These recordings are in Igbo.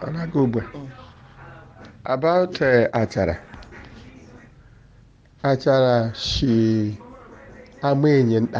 ọ na-aga ugbu a about eh, achara achara shi ama enyi nta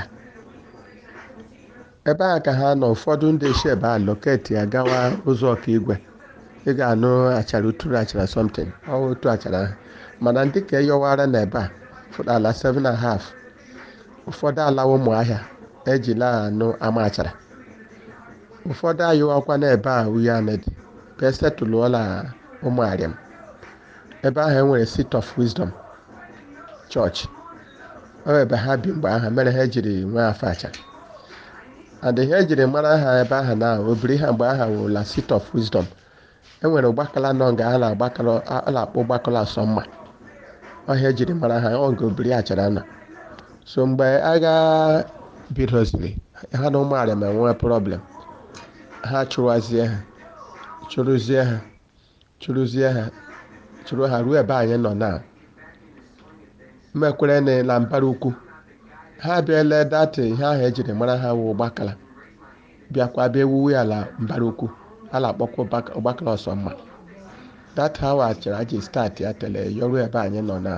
ebe a ka ha nọ ụfọdụ ndị si ebe a loketi ya gawa ụzọ ọkaigwe ị ga-anụ achara uturu achara something ọ otu achara ahụ mana ndị ka eyọwara na ebe a fụrụ ala 7 and a half ụfọdụ alawa ụmụahịa ejila anụ ama achara ụfọdụ ayụwakwa n'ebe a uye anedi ka esetụlụọla ụmụ arịam ebe ahụ enwere seat of wisdom chọọchị ọ ebe ha bi mgbe ahụ mere ha jiri nwee afọ achara and ihe ejiri mara ha ebe ahụ na obiri ha mgbe aha wụla seat of wisdom enwere ụgbakala nọ nga a na-agbakọrọ a na-akpọ ụgbakọrọ asọmma ọhịa ejiri mara ha ọ nga obiri achara nọ so mgbe agha bidoziri ha na ụmụ arịam enwee problem ha chụwazie ha chụrụzie ha chụrụzie ha chụrụ ha ruo ebe anyị nọ na mmekwere na na mbara ukwu ha bịala data ihe ahụ ejiri mara ha wụ ụgbakala bịakwa bịa ewuwe ala mbara ukwu a na-akpọkwa ụgbaka- ụgbakala ọsọ mma data hawa achara ji start ya tele yọrụ ebe anyị nọ na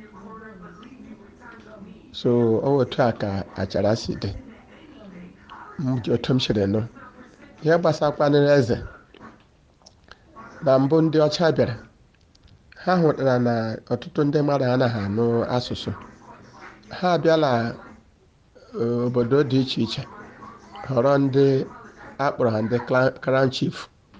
so ọ otu a ka achara si dị m ji otu m siri nụ ihe gbasakwanịrị eze na mbụ ndị ọcha bịara ha hụtara na ọtụtụ ndị mmadụ anaghị anụ asụsụ ha abịala eh, obodo dị iche iche họrọ ndị akpọrọ ha ndị cla- crown chief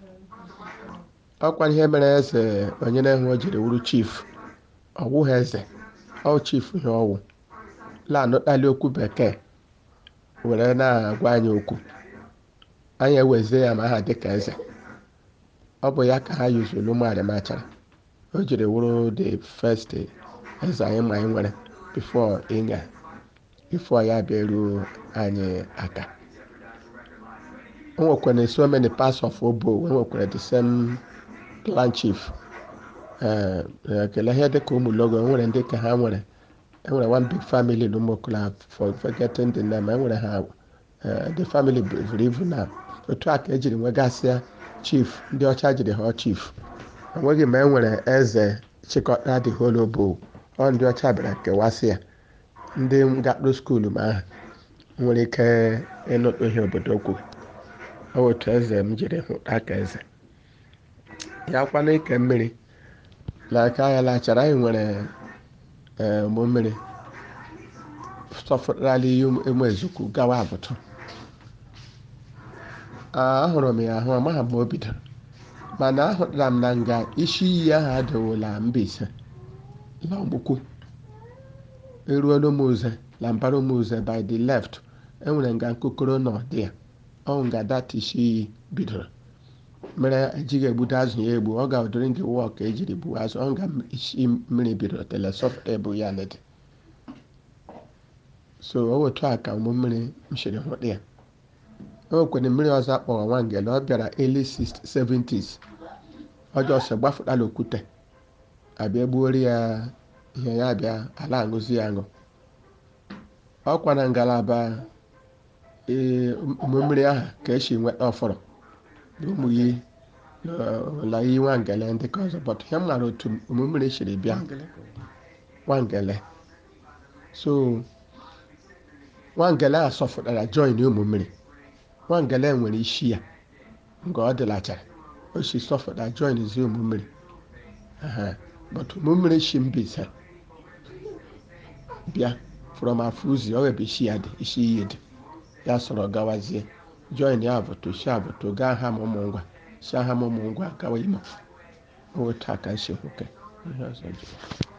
ọkwa ihe mere eze onye na-enwe o jiri wuru chief ọwụghị eze ọ chief ihe ọwụ la-anụtali okwu bekee were na-agwa anyị okwu anyị ewezie ya ma aha dịka eze ọ bụ ya ka ha yuzuru ụmụarị machara o jiri wụrụ the first eze anyị ma anyị nwere before ịnya before ya bịaruo anyị aka o nwekwara so many parts of obo e nwekwara the same clan chief ee ekele ihe dịka ụmụ logo e nwere ndị ka ha nwere enwere one big family na ụmụokula for forgetting the name enwere ha eh, the family buru ibu na otu a ka ejiri nwegasịa chief ndị ọcha jiri ha chief enweghị ma enwere eze chịkọta the whole obo ọ ndị ọcha bịara kewasị ya ndị gakpụrụ skuulu ma aha nwere ike ịnụtụ ihe obodo kwuru ọ bụ otu eze m jiri hụta ka eze ya kwana ike mmiri na aka ya lachara anyị nwere ee ụgbọ mmiri sọfụtara ihe ụmụ ezukwu gawa abụtụ ahụrụ m ya ahụ amaghị m o bidoro mana ahụtara m na nga isi iyi ahụ adịwola Mbaise la ọgbụkwu eruola ụmụze la mbara ụmụze by the left enwere nga nkokoro na ọdị ya ọ nga data isi iyi bidoro mere ejighị egbudo azụ ya egbu ọ ga ụdịrị nke wụọ ka ejiri gbuo azụ ọ nga isi mmiri bidoro telesọfụta ebu ya nede so o wetu a ka ụmụ mmiri m siri hụta ya o nwekwara mmiri ọzọ akpọrọ nwangele ọ bịara early 70s ọjọọ sọ gbafụtala okwute abịa gbuori ya ihe ya bịa ala aṅụzi ya aṅụ ọkwa na ngalaba ee ụmụ mmiri ahụ ka esi nweta ọfọrọ na ụmụ iyi la iyi nwangele ndị ka ọzọ bọt ihe m mara otu ụmụ mmiri siri bịa nwangele so nwangele a sọfụtara join ụmụ mmiri nwangele nwere isi ya nke ọ dịlachara o si sọfụta join zi ụmụ mmiri aha but ụmụ mmiri si Mbaise bịa from Afuzi ọ ebe isi ya dị isi iyi dị ya sọrọ gawazie join ya abụtụ si abụtụ gaa ha ụmụ ngwa si ha ụmụ ngwa gawa imo otu a ka nsi nwoke ihe ọzọ jụrụ